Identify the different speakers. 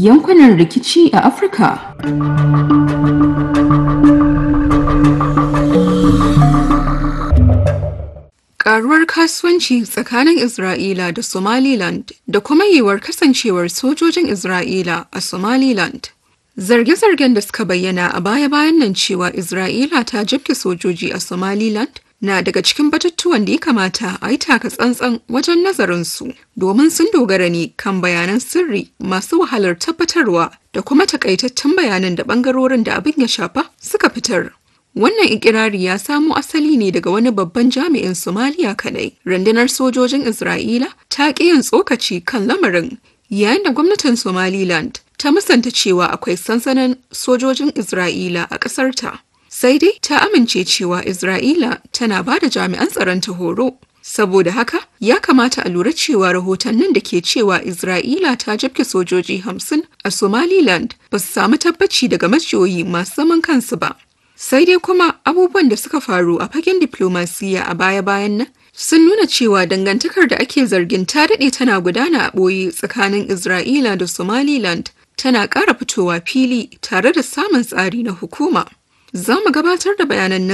Speaker 1: yankunan rikici a Afirka. Karuwar kasuwanci tsakanin Isra'ila da Somaliland da kuma yiwuwar kasancewar sojojin Isra'ila a Somaliland. Zarge-zargen da suka bayyana a baya-bayan nan cewa Isra'ila ta jibge sojoji a Somaliland na daga cikin batutuwan da ya kamata a yi taka tsantsan wajen nazarinsu domin sun dogara ne kan bayanan sirri masu wahalar tabbatarwa da kuma takaitattun bayanan da bangarorin da abin ya shafa suka fitar. Wannan ikirari ya samo asali ne daga wani babban jami'in Somaliya kadai. Rundunar sojojin Isra'ila ta ƙi yin tsokaci kan lamarin yayin da gwamnatin Somaliland ta musanta cewa akwai sansanin sojojin Isra'ila a ƙasarta. Sai dai ta amince cewa Isra'ila tana ba da jami'an tsaron ta horo. Saboda haka, ya kamata a lura cewa rahotannin da ke cewa Isra'ila ta jabke sojoji hamsin a Somaliland ba su samu tabbaci daga majiyoyi masu zaman kansu ba. Sai dai kuma abubuwan da suka faru a fagen diplomasiya a baya-bayan nan sun nuna cewa dangantakar da ake zargin ta daɗe tana gudana a ɓoye tsakanin Isra'ila da Somaliland tana ƙara fitowa fili tare da samun tsari na hukuma. Za mu gabatar da bayanan